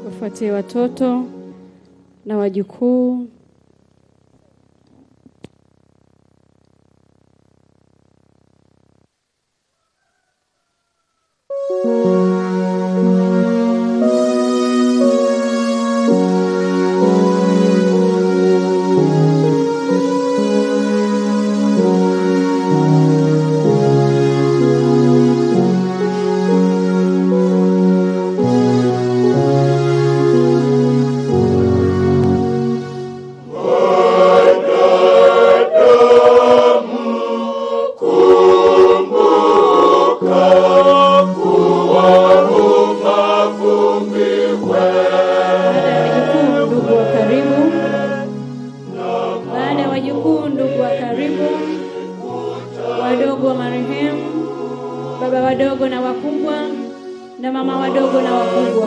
wafuatie watoto na wajukuu. Baada ya wajukuu, ndugu wa karibu. Baada ya wajukuu, ndugu wa karibu, wadogo wa marehemu, baba wadogo na wakubwa, na mama wadogo na wakubwa.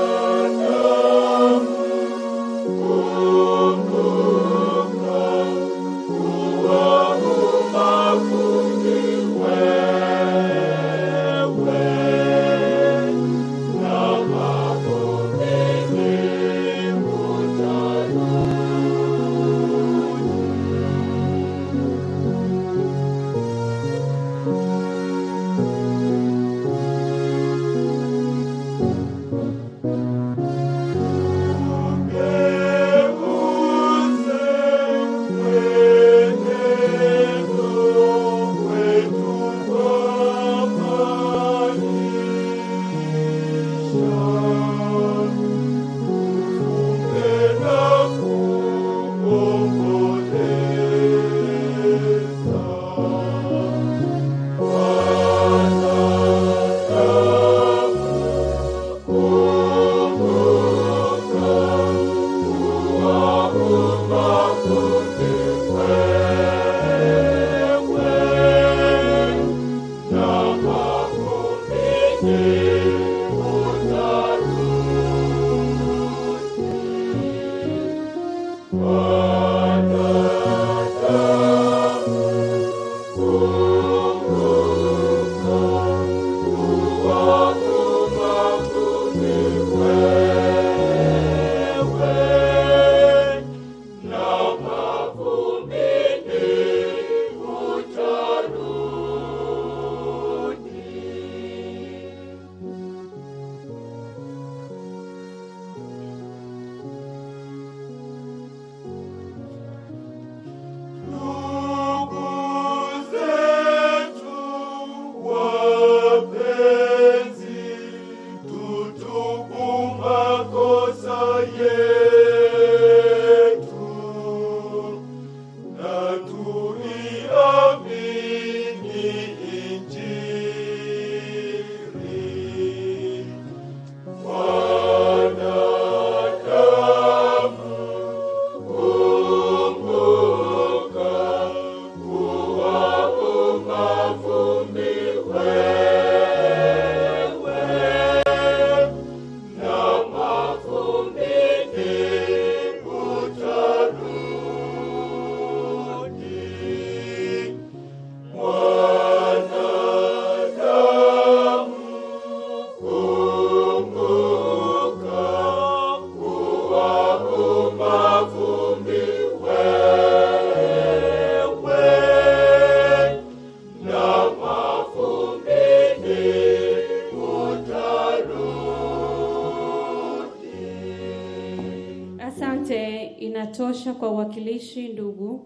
Asante, inatosha kwa uwakilishi ndugu.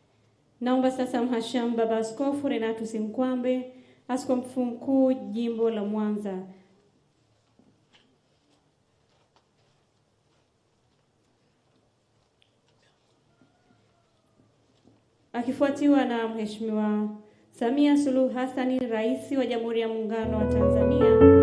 Naomba sasa Mhashamu Baba Askofu Renatus Nkwambe, askofu mkuu jimbo la Mwanza, akifuatiwa na Mheshimiwa Samia Suluhu Hassan, Rais wa Jamhuri ya Muungano wa Tanzania